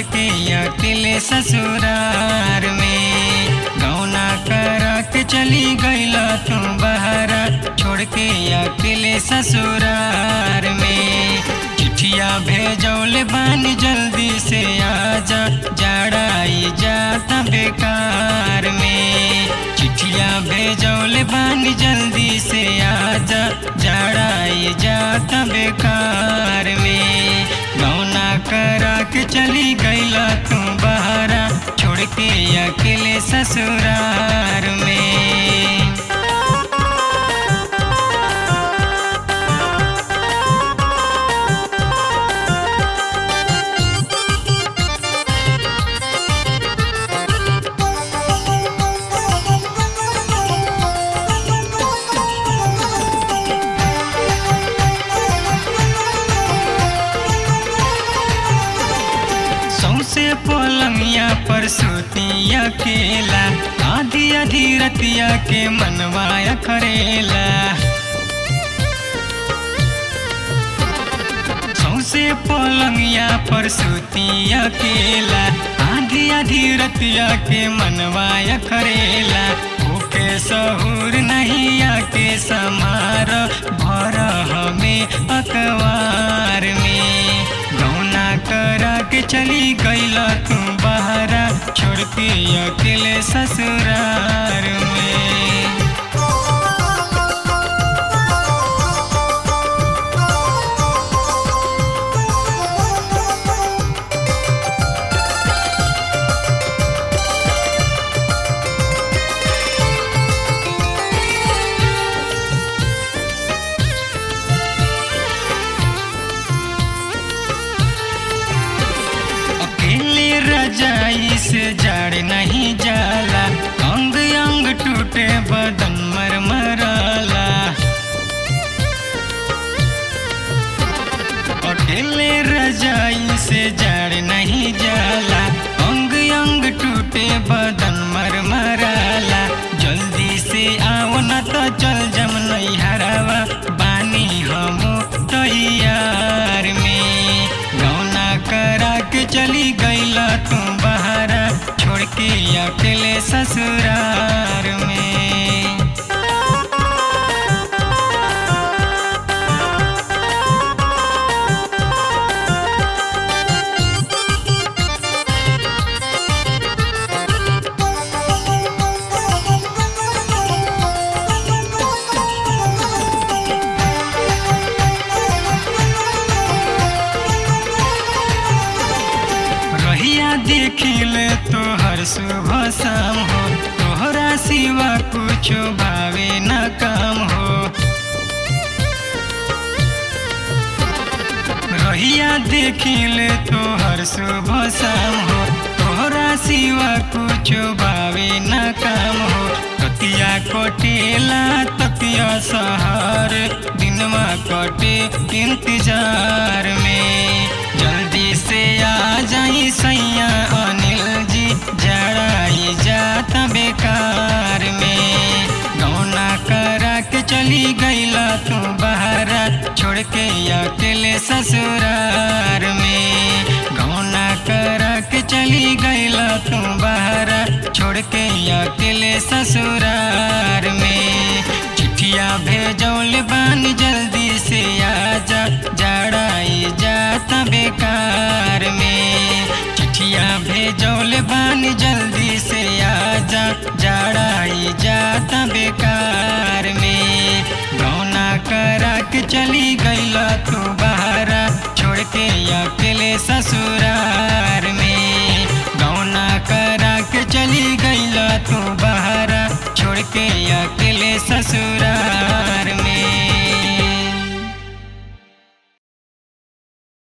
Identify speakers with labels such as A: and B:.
A: के अकेले ससुरार में गौना करा के चली गईला तू बहरा छोड़ के अकेले ससुरार में चिट्ठिया भेजौले बानी जल्दी से आजा जाड़ाई जाता बेकार में चिट्ठिया भेजौले बानी जल्दी से आजा जाड़ाई जाता बेकार में गौना करा के चली गईला तू बहरा छोड़ के अकेले ससुरार में सौसे पलंगिया पर सुती अकेला आधी आधी रतिया के मनवाया करेला सौसे पलंगिया पर सुती अकेला आधी आधी रतिया के मनवाया करेला ओके सहूर नहीं आके समार भर हमें अखबार में गौना करा के चली गईला तू बहरा छोड़ के अकेले ससुरार में अकेले रजाई से जड़ नहीं जाला अंग अंग टूटे बदन मर मराला अकेले रजाई से जड़ नहीं जाला अंग अंग टूटे बदन मर मराला जल्दी से आओ न तो चल जम नहीं हरावा बानी हम तैयार में गौना करा के चली गईला तू बहरा छोड़ के अकेले ससुरार में रहिया देखिले तोहर सुबह शाम हो तोहरा सिवा कुछ भावे न काम हो रहिया देखिले तोहर सुबह शाम हो तोहरा सिवा कुछ भावे न काम हो ततिया कटेला ततिया सहार दिनमा कटे इंतजार में जल्दी से आ जाई सैया अनिल जी जड़ाई जाता बेकार में गौना करा के चली गईला तू बहरा छोड़ के अकेले ससुरार में गौना करा के चली गईला तू बहरा छोड़ के अकेले ससुरार में चिट्ठिया भेजौले बानी जल्दी से आजा जड़ाई जाता बेकार में चिट्ठिया भेजौले बानी जल्दी से आजा जड़ाई जाता बेकार में गौना करा के चली गईला तू बहरा छोड़ के अकेले ससुरार में गौना करा के चली गईला तू बहरा छोड़ के अकेले ससुरार में